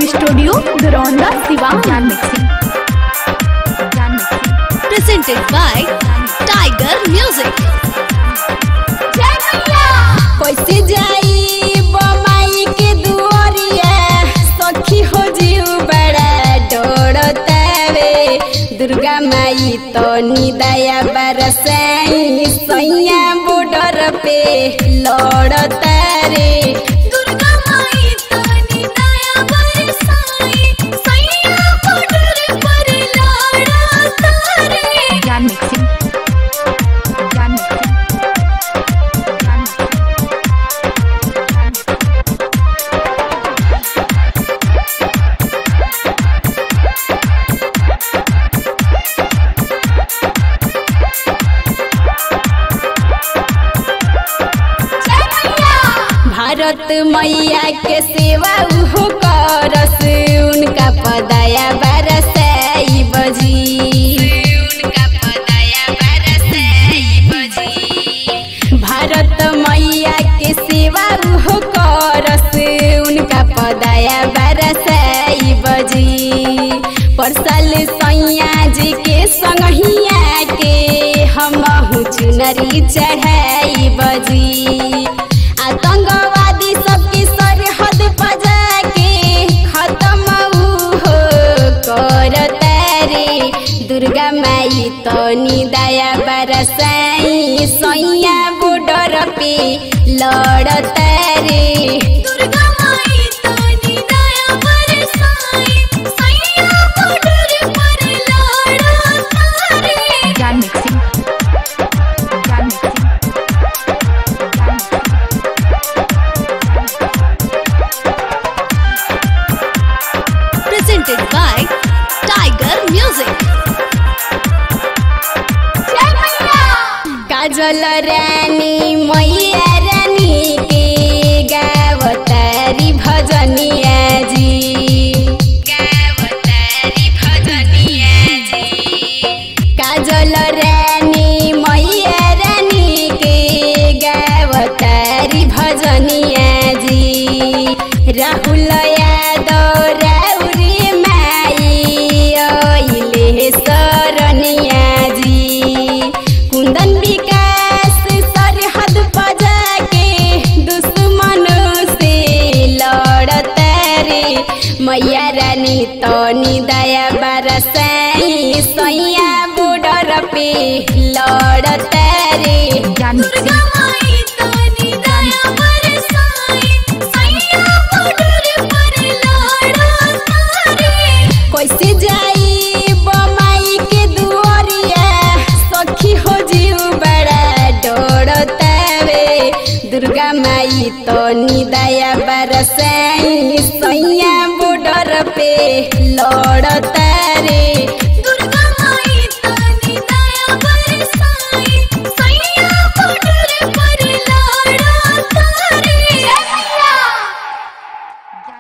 Studio गरौंदा Siwan Gyan mixing Gyan mixing presented by Tiger Music. कैसे जाई बमाई के दुआरिया सखी हो जीव बड़ा डोड़तावे दुर्गा माई तो निदया बरसाई सैया बॉर्डर पे लड़तारे दुर्गा माई तो निदया बरसाई सैया बॉर्डर पर लड़तारे ज्ञान mixing Gyan mixing Gyan mixing Bharat मैया के सेवा उहो करस उनका पदाया बरसाई बजी उनका पदाया बरसाई बजी भारत मैया के सेवा उहो करस उनका पदाया बरसाई बजी परसल सैया जी के संगहिया के हमहु चुनरी चढ़ाई बजी आतंकवादी सबके सरहद बजा के खत्म ऊ हो करता रे दुर्गा माई तो निदया बरसाई सैया बॉर्डर पे लड़ता रे दुर्गा माई तो निदया बरसाई सैया बॉर्डर पर लड़ता रे ज्ञान mixing Gyan mixing Gyan mixing Presented by Tiger Music. Kajal Rani मैया रानी के गावतारी भजनिया जी गावतारी भजनिया जी काजल रानी मैया रानी के गावतारी भजनिया जी राहुल यादव राउरी माई अइले शरणिया जी कुंदन विकास सरहद बजा के दुश्मन से लड़ता रे मैया रानी तो निदया बरसाई सैया बॉर्डर पे लड़ता रे ज्ञान मिक्सिंग माई तो निदया बरसाई सैया बॉर्डर पर लड़ता रे कैसे जाई बमाई के दुआरिया सखी हो जीव बड़ा डोड़तावे दुर्गा माई तो निदया बरसाई सैया बॉर्डर पे लड़ता